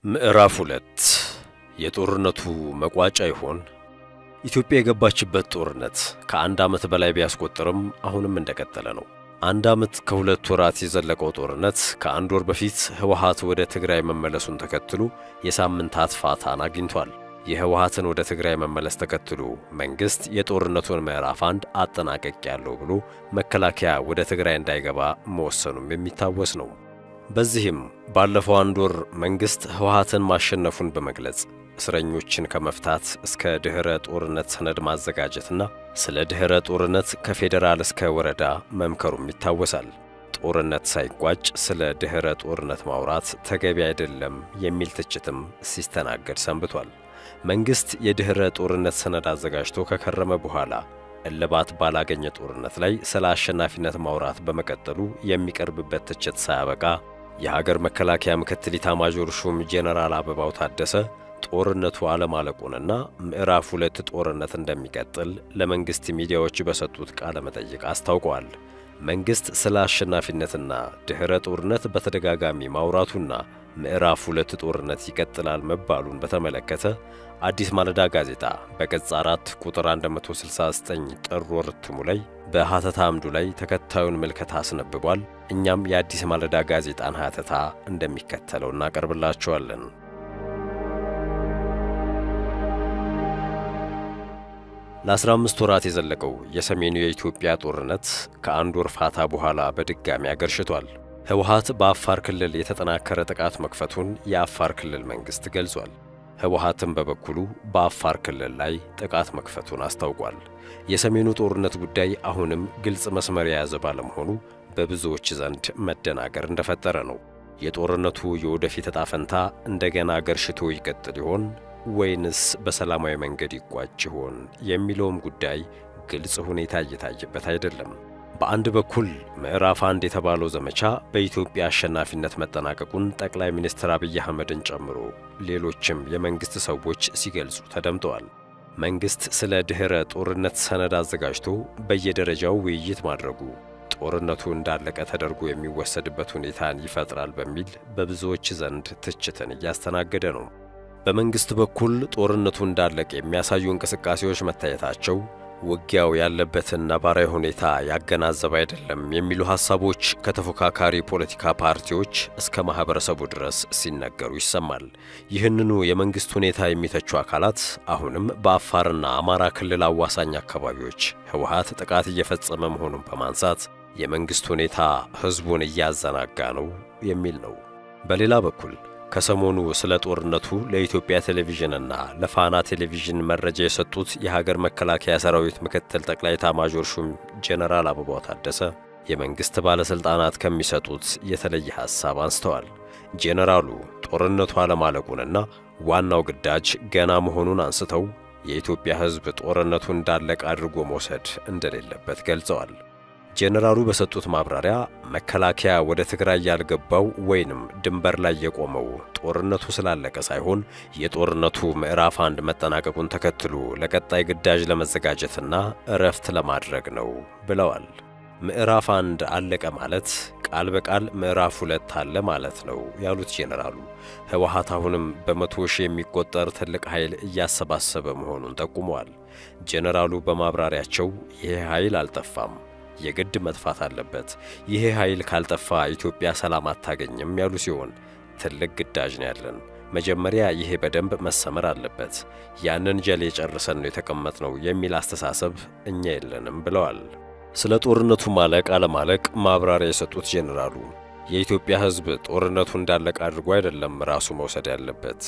ምዕራፍ ሁለት የጦርነቱ መቋጫ ይሆን? ኢትዮጵያ የገባችበት ጦርነት ከአንድ ዓመት በላይ ቢያስቆጥርም አሁንም እንደቀጠለ ነው። አንድ ዓመት ከሁለት ወራት የዘለቀው ጦርነት ከአንድ ወር በፊት ህወሓት ወደ ትግራይ መመለሱን ተከትሎ የሳምንታት ፋታን አግኝቷል። የህወሓትን ወደ ትግራይ መመለስ ተከትሎ መንግሥት የጦርነቱን ምዕራፍ አንድ አጠናቀቅ ያለው ብሎ መከላከያ ወደ ትግራይ እንዳይገባ መወሰኑም የሚታወስ ነው። በዚህም ባለፈው አንድ ወር መንግሥት ህወሓትን ማሸነፉን በመግለጽ እስረኞችን ከመፍታት እስከ ድኅረ ጦርነት ሰነድ ማዘጋጀትና ስለ ድኅረ ጦርነት ከፌዴራል እስከ ወረዳ መምከሩም ይታወሳል። ጦርነት ሳይቋጭ ስለ ድኅረ ጦርነት ማውራት ተገቢ አይደለም የሚል ትችትም ሲስተናገድ ሰንብቷል። መንግሥት የድኅረ ጦርነት ሰነድ አዘጋጅቶ ከከረመ በኋላ እልባት ባላገኘ ጦርነት ላይ ስለ አሸናፊነት ማውራት በመቀጠሉ የሚቀርብበት ትችት ሳያበቃ የሀገር መከላከያ ምክትል ኢታማዦር ሹም ጄኔራል አበባው ታደሰ ጦርነቱ አለማለቁንና ምዕራፍ ሁለት ጦርነት እንደሚቀጥል ለመንግሥት ሚዲያዎች በሰጡት ቃለ መጠይቅ አስታውቀዋል። መንግሥት ስለ አሸናፊነትና ድኅረ ጦርነት በተደጋጋሚ ማውራቱና ምዕራፍ ሁለት ጦርነት ይቀጥላል መባሉን በተመለከተ አዲስ ማለዳ ጋዜጣ በገጽ 4 ቁጥር 169 ጥር ወር እትሙ ላይ በሐተታ አምዱ ላይ ተከታዩን ምልከታ አስነብቧል። እኛም የአዲስ ማለዳ ጋዜጣን ሐተታ እንደሚከተለው እናቀርብላችኋለን። ለ15 ወራት የዘለቀው የሰሜኑ የኢትዮጵያ ጦርነት ከአንድ ወር ፋታ በኋላ በድጋሚ አገርሽቷል። ህወሓት በአፋር ክልል የተጠናከረ ጥቃት መክፈቱን የአፋር ክልል መንግሥት ገልጿል። ህወሓትም በበኩሉ በአፋር ክልል ላይ ጥቃት መክፈቱን አስታውቋል። የሰሜኑ ጦርነት ጉዳይ አሁንም ግልጽ መስመር የያዘ ባለመሆኑ በብዙዎች ዘንድ መደናገር እንደፈጠረ ነው። የጦርነቱ የወደፊት ዕጣ ፈንታ እንደገና ገርሽቶ ይቀጥል ይሆን ወይንስ በሰላማዊ መንገድ ይቋጭ ይሆን የሚለውም ጉዳይ ግልጽ ሁኔታ እየታየበት አይደለም። በአንድ በኩል ምዕራፍ አንድ የተባለው ዘመቻ በኢትዮጵያ አሸናፊነት መጠናቀቁን ጠቅላይ ሚኒስትር አብይ አህመድን ጨምሮ ሌሎችም የመንግሥት ሰዎች ሲገልጹ ተደምጠዋል። መንግሥት ስለ ድኅረ ጦርነት ሰነድ አዘጋጅቶ በየደረጃው ውይይት ማድረጉ ጦርነቱ እንዳለቀ ተደርጎ የሚወሰድበት ሁኔታን ይፈጥራል በሚል በብዙዎች ዘንድ ትችትን እያስተናገደ ነው። በመንግሥት በኩል ጦርነቱ እንዳለቀ የሚያሳዩ እንቅስቃሴዎች መታየታቸው ውጊያው ያለበትን ነባራዊ ሁኔታ ያገናዘበ አይደለም የሚሉ ሐሳቦች ከተፎካካሪ ፖለቲካ ፓርቲዎች እስከ ማኅበረሰቡ ድረስ ሲነገሩ ይሰማል። ይህንኑ የመንግሥት ሁኔታ የሚተቹ አካላት አሁንም በአፋርና አማራ ክልል አዋሳኝ አካባቢዎች ህወሓት ጥቃት እየፈጸመ መሆኑን በማንሳት የመንግሥት ሁኔታ ሕዝቡን እያዘናጋ ነው የሚል ነው። በሌላ በኩል ከሰሞኑ ስለ ጦርነቱ ለኢትዮጵያ ቴሌቪዥንና ለፋና ቴሌቪዥን መረጃ የሰጡት የሀገር መከላከያ ሰራዊት ምክትል ጠቅላይ ኤታማዦር ሹም ጄኔራል አበባው ታደሰ የመንግሥት ባለሥልጣናት ከሚሰጡት የተለየ ሐሳብ አንስተዋል። ጄኔራሉ ጦርነቱ አለማለቁንና ዋናው ግዳጅ ገና መሆኑን አንስተው የኢትዮጵያ ሕዝብ ጦርነቱ እንዳለቀ አድርጎ መውሰድ እንደሌለበት ገልጸዋል። ጄኔራሉ በሰጡት ማብራሪያ መከላከያ ወደ ትግራይ ያልገባው ወይንም ድንበር ላይ የቆመው ጦርነቱ ስላለቀ ሳይሆን የጦርነቱ ምዕራፍ አንድ መጠናቀቁን ተከትሎ ለቀጣይ ግዳጅ ለመዘጋጀትና እረፍት ለማድረግ ነው ብለዋል። ምዕራፍ አንድ አለቀ ማለት ቃል በቃል ምዕራፍ ሁለት አለ ማለት ነው ያሉት ጄኔራሉ ህወሓት አሁንም በመቶ ሺህ የሚቆጠር ትልቅ ኃይል እያሰባሰበ መሆኑን ጠቁመዋል። ጄኔራሉ በማብራሪያቸው ይሄ ኃይል አልጠፋም የግድ መጥፋት አለበት። ይሄ ኃይል ካልጠፋ ኢትዮጵያ ሰላም አታገኝም ያሉ ሲሆን ትልቅ ግዳጅ ነው ያለን። መጀመሪያ ይሄ በደንብ መሰመር አለበት። ያንን ጀሌ ጨርሰን ነው የተቀመጥነው የሚል አስተሳሰብ እኛ የለንም ብለዋል። ስለ ጦርነቱ ማለቅ አለማለቅ ማብራሪያ የሰጡት ጄኔራሉ የኢትዮጵያ ሕዝብ ጦርነቱ እንዳለቀ አድርጎ አይደለም ራሱ መውሰድ ያለበት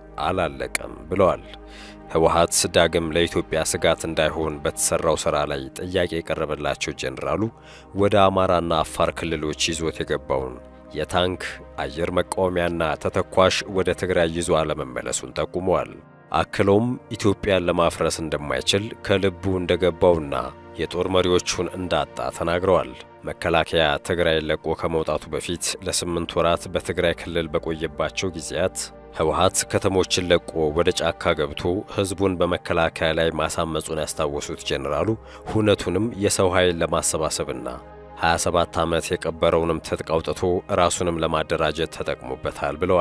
አላለቀም ብለዋል። ህወሓት ዳግም ለኢትዮጵያ ስጋት እንዳይሆን በተሰራው ሥራ ላይ ጥያቄ የቀረበላቸው ጄኔራሉ ወደ አማራና አፋር ክልሎች ይዞት የገባውን የታንክ አየር መቃወሚያና ተተኳሽ ወደ ትግራይ ይዞ አለመመለሱን ጠቁመዋል። አክለውም ኢትዮጵያን ለማፍረስ እንደማይችል ከልቡ እንደገባውና የጦር መሪዎቹን እንዳጣ ተናግረዋል። መከላከያ ትግራይ ለቆ ከመውጣቱ በፊት ለስምንት ወራት በትግራይ ክልል በቆየባቸው ጊዜያት ህወሓት ከተሞችን ለቆ ወደ ጫካ ገብቶ ህዝቡን በመከላከያ ላይ ማሳመጹን ያስታወሱት ጄኔራሉ ሁነቱንም የሰው ኃይል ለማሰባሰብና 27 ዓመት የቀበረውንም ትጥቅ አውጥቶ ራሱንም ለማደራጀት ተጠቅሞበታል ብለዋል።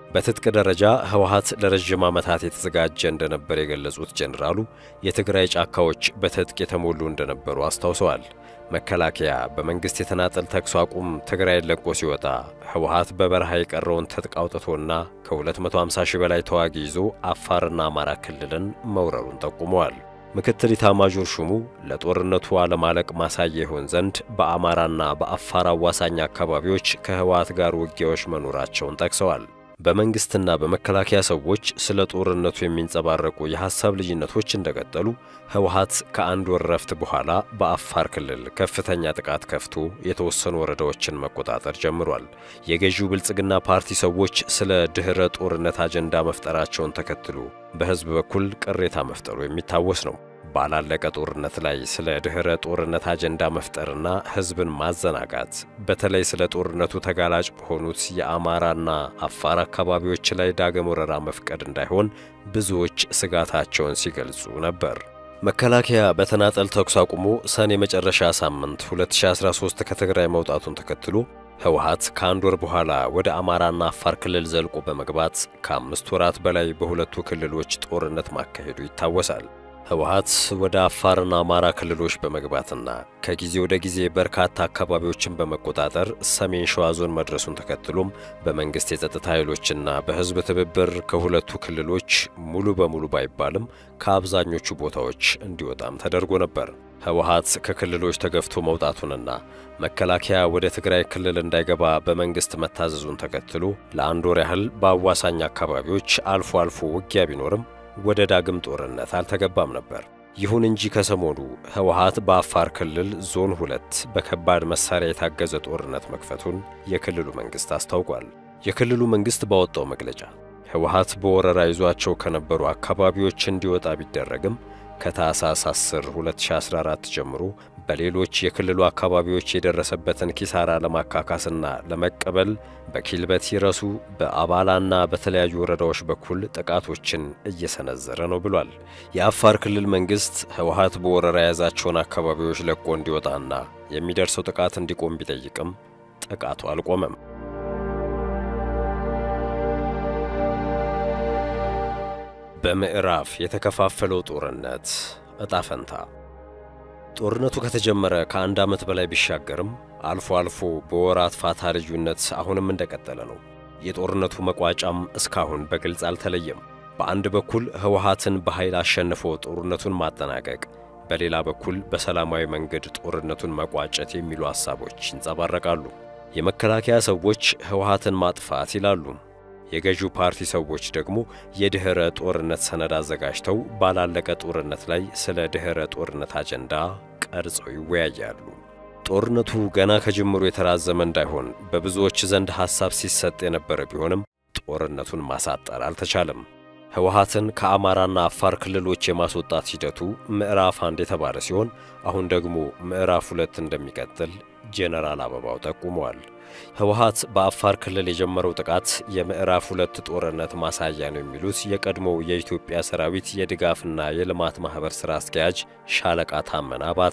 በትጥቅ ደረጃ ህወሓት ለረዥም ዓመታት የተዘጋጀ እንደነበር የገለጹት ጄኔራሉ የትግራይ ጫካዎች በትጥቅ የተሞሉ እንደነበሩ አስታውሰዋል። መከላከያ በመንግሥት የተናጠል ተኩስ አቁም ትግራይን ለቆ ሲወጣ ህወሓት በበረሃ የቀረውን ትጥቅ አውጥቶና ከ250 ሺህ በላይ ተዋጊ ይዞ አፋርና አማራ ክልልን መውረሩን ጠቁመዋል። ምክትል ኢታማዦር ሹሙ ለጦርነቱ አለማለቅ ማሳያ ይሆን ዘንድ በአማራና በአፋር አዋሳኝ አካባቢዎች ከህወሓት ጋር ውጊያዎች መኖራቸውን ጠቅሰዋል። በመንግስትና በመከላከያ ሰዎች ስለ ጦርነቱ የሚንጸባረቁ የሐሳብ ልዩነቶች እንደቀጠሉ ህወሓት ከአንድ ወር ረፍት በኋላ በአፋር ክልል ከፍተኛ ጥቃት ከፍቶ የተወሰኑ ወረዳዎችን መቆጣጠር ጀምሯል። የገዢው ብልጽግና ፓርቲ ሰዎች ስለ ድኅረ ጦርነት አጀንዳ መፍጠራቸውን ተከትሎ በህዝብ በኩል ቅሬታ መፍጠሩ የሚታወስ ነው። ባላለቀ ጦርነት ላይ ስለ ድኅረ ጦርነት አጀንዳ መፍጠርና ህዝብን ማዘናጋት በተለይ ስለ ጦርነቱ ተጋላጭ በሆኑት የአማራና አፋር አካባቢዎች ላይ ዳግም ወረራ መፍቀድ እንዳይሆን ብዙዎች ስጋታቸውን ሲገልጹ ነበር። መከላከያ በተናጠል ተኩስ አቁሞ ሰኔ መጨረሻ ሳምንት 2013 ከትግራይ መውጣቱን ተከትሎ ህወሓት ከአንድ ወር በኋላ ወደ አማራና አፋር ክልል ዘልቆ በመግባት ከአምስት ወራት በላይ በሁለቱ ክልሎች ጦርነት ማካሄዱ ይታወሳል። ህወሓት ወደ አፋርና አማራ ክልሎች በመግባትና ከጊዜ ወደ ጊዜ በርካታ አካባቢዎችን በመቆጣጠር ሰሜን ሸዋ ዞን መድረሱን ተከትሎም በመንግሥት የጸጥታ ኃይሎችና በህዝብ ትብብር ከሁለቱ ክልሎች ሙሉ በሙሉ ባይባልም ከአብዛኞቹ ቦታዎች እንዲወጣም ተደርጎ ነበር። ህወሓት ከክልሎች ተገፍቶ መውጣቱንና መከላከያ ወደ ትግራይ ክልል እንዳይገባ በመንግሥት መታዘዙን ተከትሎ ለአንድ ወር ያህል በአዋሳኝ አካባቢዎች አልፎ አልፎ ውጊያ ቢኖርም ወደ ዳግም ጦርነት አልተገባም ነበር። ይሁን እንጂ ከሰሞኑ ህወሓት በአፋር ክልል ዞን ሁለት በከባድ መሳሪያ የታገዘ ጦርነት መክፈቱን የክልሉ መንግሥት አስታውቋል። የክልሉ መንግሥት ባወጣው መግለጫ ህወሓት በወረራ ይዟቸው ከነበሩ አካባቢዎች እንዲወጣ ቢደረግም ከታህሳስ 10 2014 ጀምሮ በሌሎች የክልሉ አካባቢዎች የደረሰበትን ኪሳራ ለማካካስና ለመቀበል በኪልበት ይረሱ በአባላና በተለያዩ ወረዳዎች በኩል ጥቃቶችን እየሰነዘረ ነው ብሏል። የአፋር ክልል መንግሥት ህወሓት በወረራ የያዛቸውን አካባቢዎች ለቆ እንዲወጣና የሚደርሰው ጥቃት እንዲቆም ቢጠይቅም ጥቃቱ አልቆመም። በምዕራፍ የተከፋፈለው ጦርነት ዕጣ ፈንታ ጦርነቱ ከተጀመረ ከአንድ ዓመት በላይ ቢሻገርም አልፎ አልፎ በወራት ፋታ ልዩነት አሁንም እንደቀጠለ ነው። የጦርነቱ መቋጫም እስካሁን በግልጽ አልተለየም። በአንድ በኩል ህወሓትን በኃይል አሸንፎ ጦርነቱን ማጠናቀቅ፣ በሌላ በኩል በሰላማዊ መንገድ ጦርነቱን መቋጨት የሚሉ ሐሳቦች ይንጸባረቃሉ። የመከላከያ ሰዎች ህወሓትን ማጥፋት ይላሉ። የገዢው ፓርቲ ሰዎች ደግሞ የድኅረ ጦርነት ሰነድ አዘጋጅተው ባላለቀ ጦርነት ላይ ስለ ድኅረ ጦርነት አጀንዳ ቀርጸው ይወያያሉ። ጦርነቱ ገና ከጅምሩ የተራዘመ እንዳይሆን በብዙዎች ዘንድ ሐሳብ ሲሰጥ የነበረ ቢሆንም ጦርነቱን ማሳጠር አልተቻለም። ህወሓትን ከአማራና አፋር ክልሎች የማስወጣት ሂደቱ ምዕራፍ አንድ የተባለ ሲሆን አሁን ደግሞ ምዕራፍ ሁለት እንደሚቀጥል ጄኔራል አበባው ጠቁመዋል። ህወሓት በአፋር ክልል የጀመረው ጥቃት የምዕራፍ ሁለት ጦርነት ማሳያ ነው የሚሉት የቀድሞው የኢትዮጵያ ሰራዊት የድጋፍና የልማት ማኅበር ሥራ አስኪያጅ ሻለቃ ታመነ አባተ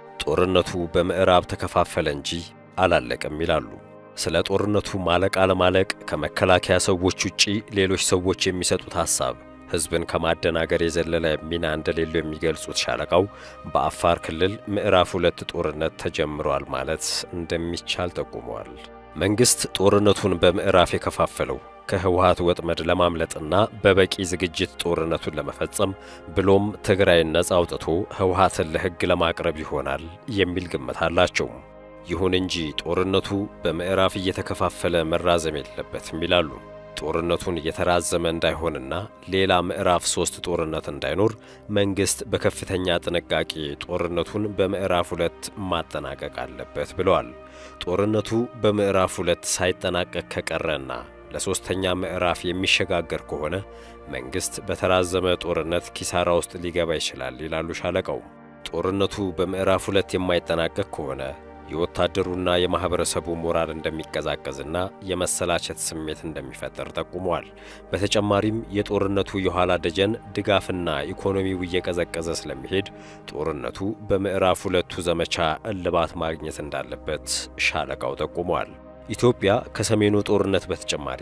ጦርነቱ በምዕራብ ተከፋፈለ እንጂ አላለቅም ይላሉ። ስለ ጦርነቱ ማለቅ አለማለቅ ከመከላከያ ሰዎች ውጪ ሌሎች ሰዎች የሚሰጡት ሐሳብ ሕዝብን ከማደናገር የዘለለ ሚና እንደሌለው የሚገልጹት ሻለቃው በአፋር ክልል ምዕራፍ ሁለት ጦርነት ተጀምሯል ማለት እንደሚቻል ጠቁመዋል። መንግሥት ጦርነቱን በምዕራፍ የከፋፈለው ከህወሓት ወጥመድ ለማምለጥና በበቂ ዝግጅት ጦርነቱን ለመፈጸም ብሎም ትግራይን ነጻ አውጥቶ ህወሓትን ለሕግ ለማቅረብ ይሆናል የሚል ግምት አላቸው። ይሁን እንጂ ጦርነቱ በምዕራፍ እየተከፋፈለ መራዘም የለበትም ይላሉ። ጦርነቱን እየተራዘመ እንዳይሆንና ሌላ ምዕራፍ ሶስት ጦርነት እንዳይኖር መንግሥት በከፍተኛ ጥንቃቄ ጦርነቱን በምዕራፍ ሁለት ማጠናቀቅ አለበት ብለዋል። ጦርነቱ በምዕራፍ ሁለት ሳይጠናቀቅ ከቀረና ለሦስተኛ ምዕራፍ የሚሸጋገር ከሆነ መንግሥት በተራዘመ ጦርነት ኪሳራ ውስጥ ሊገባ ይችላል ይላሉ ሻለቃው። ጦርነቱ በምዕራፍ ሁለት የማይጠናቀቅ ከሆነ የወታደሩና የማኅበረሰቡ ሞራል እንደሚቀዛቀዝና የመሰላቸት ስሜት እንደሚፈጠር ጠቁመዋል። በተጨማሪም የጦርነቱ የኋላ ደጀን ድጋፍና ኢኮኖሚው እየቀዘቀዘ ስለሚሄድ ጦርነቱ በምዕራፍ ሁለቱ ዘመቻ እልባት ማግኘት እንዳለበት ሻለቃው ጠቁመዋል። ኢትዮጵያ ከሰሜኑ ጦርነት በተጨማሪ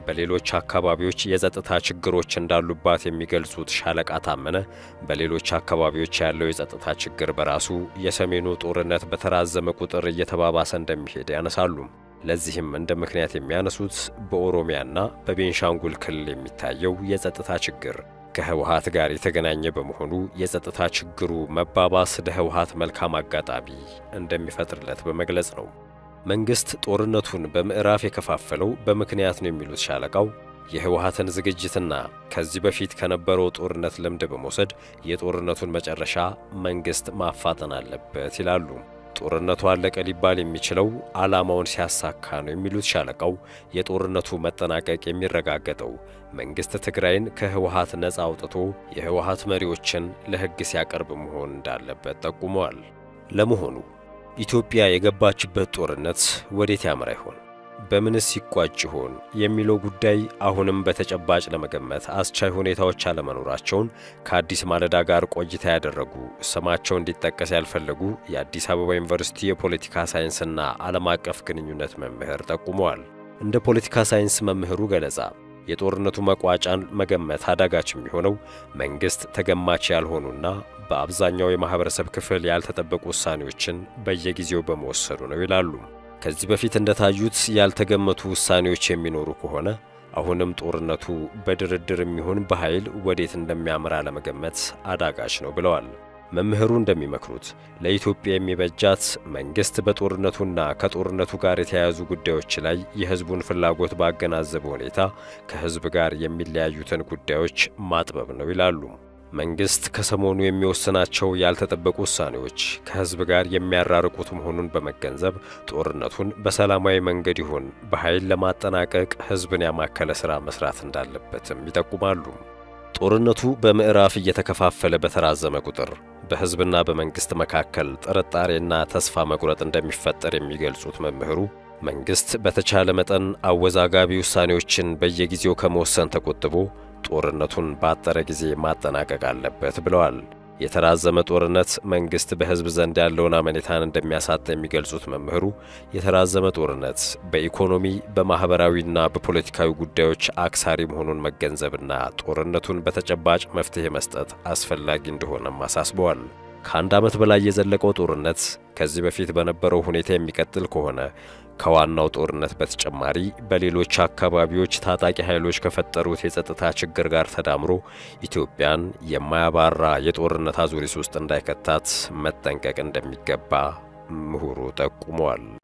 በሌሎች አካባቢዎች የጸጥታ ችግሮች እንዳሉባት የሚገልጹት ሻለቃ ታመነ በሌሎች አካባቢዎች ያለው የጸጥታ ችግር በራሱ የሰሜኑ ጦርነት በተራዘመ ቁጥር እየተባባሰ እንደሚሄድ ያነሳሉ። ለዚህም እንደ ምክንያት የሚያነሱት በኦሮሚያና በቤንሻንጉል ክልል የሚታየው የጸጥታ ችግር ከህወሓት ጋር የተገናኘ በመሆኑ የጸጥታ ችግሩ መባባስ ለህወሓት መልካም አጋጣሚ እንደሚፈጥርለት በመግለጽ ነው። መንግስት ጦርነቱን በምዕራፍ የከፋፈለው በምክንያት ነው የሚሉት ሻለቃው የህወሓትን ዝግጅትና ከዚህ በፊት ከነበረው ጦርነት ልምድ በመውሰድ የጦርነቱን መጨረሻ መንግስት ማፋጠን አለበት ይላሉ። ጦርነቱ አለቀ ሊባል የሚችለው ዓላማውን ሲያሳካ ነው የሚሉት ሻለቃው የጦርነቱ መጠናቀቅ የሚረጋገጠው መንግስት ትግራይን ከህወሓት ነፃ አውጥቶ የህወሓት መሪዎችን ለሕግ ሲያቀርብ መሆን እንዳለበት ጠቁመዋል። ለመሆኑ ኢትዮጵያ የገባችበት ጦርነት ወዴት ያምራ ይሆን? በምንስ ይቋጭ ይሆን የሚለው ጉዳይ አሁንም በተጨባጭ ለመገመት አስቻይ ሁኔታዎች አለመኖራቸውን ከአዲስ ማለዳ ጋር ቆይታ ያደረጉ ስማቸው እንዲጠቀስ ያልፈለጉ የአዲስ አበባ ዩኒቨርሲቲ የፖለቲካ ሳይንስና ዓለም አቀፍ ግንኙነት መምህር ጠቁመዋል። እንደ ፖለቲካ ሳይንስ መምህሩ ገለጻ የጦርነቱ መቋጫን መገመት አዳጋች የሚሆነው መንግሥት ተገማች ያልሆኑና በአብዛኛው የማኅበረሰብ ክፍል ያልተጠበቁ ውሳኔዎችን በየጊዜው በመወሰዱ ነው ይላሉ። ከዚህ በፊት እንደታዩት ያልተገመቱ ውሳኔዎች የሚኖሩ ከሆነ አሁንም ጦርነቱ በድርድር የሚሆን በኃይል ወዴት እንደሚያምራ ለመገመት አዳጋች ነው ብለዋል። መምህሩ እንደሚመክሩት ለኢትዮጵያ የሚበጃት መንግሥት በጦርነቱና ከጦርነቱ ጋር የተያያዙ ጉዳዮች ላይ የሕዝቡን ፍላጎት ባገናዘበ ሁኔታ ከሕዝብ ጋር የሚለያዩትን ጉዳዮች ማጥበብ ነው ይላሉ። መንግሥት ከሰሞኑ የሚወስናቸው ያልተጠበቁ ውሳኔዎች ከሕዝብ ጋር የሚያራርቁት መሆኑን በመገንዘብ ጦርነቱን በሰላማዊ መንገድ ይሁን በኃይል ለማጠናቀቅ ሕዝብን ያማከለ ሥራ መሥራት እንዳለበትም ይጠቁማሉ። ጦርነቱ በምዕራፍ እየተከፋፈለ በተራዘመ ቁጥር በሕዝብና በመንግሥት መካከል ጥርጣሬና ተስፋ መቁረጥ እንደሚፈጠር የሚገልጹት መምህሩ መንግሥት በተቻለ መጠን አወዛጋቢ ውሳኔዎችን በየጊዜው ከመወሰን ተቆጥቦ ጦርነቱን ባጠረ ጊዜ ማጠናቀቅ አለበት ብለዋል። የተራዘመ ጦርነት መንግሥት በሕዝብ ዘንድ ያለውን አመኔታን እንደሚያሳጣ የሚገልጹት መምህሩ የተራዘመ ጦርነት በኢኮኖሚ በማኅበራዊና በፖለቲካዊ ጉዳዮች አክሳሪ መሆኑን መገንዘብና ጦርነቱን በተጨባጭ መፍትሔ መስጠት አስፈላጊ እንደሆነም አሳስበዋል። ከአንድ ዓመት በላይ የዘለቀው ጦርነት ከዚህ በፊት በነበረው ሁኔታ የሚቀጥል ከሆነ ከዋናው ጦርነት በተጨማሪ በሌሎች አካባቢዎች ታጣቂ ኃይሎች ከፈጠሩት የጸጥታ ችግር ጋር ተዳምሮ ኢትዮጵያን የማያባራ የጦርነት አዙሪት ውስጥ እንዳይከታት መጠንቀቅ እንደሚገባ ምሁሩ ጠቁመዋል።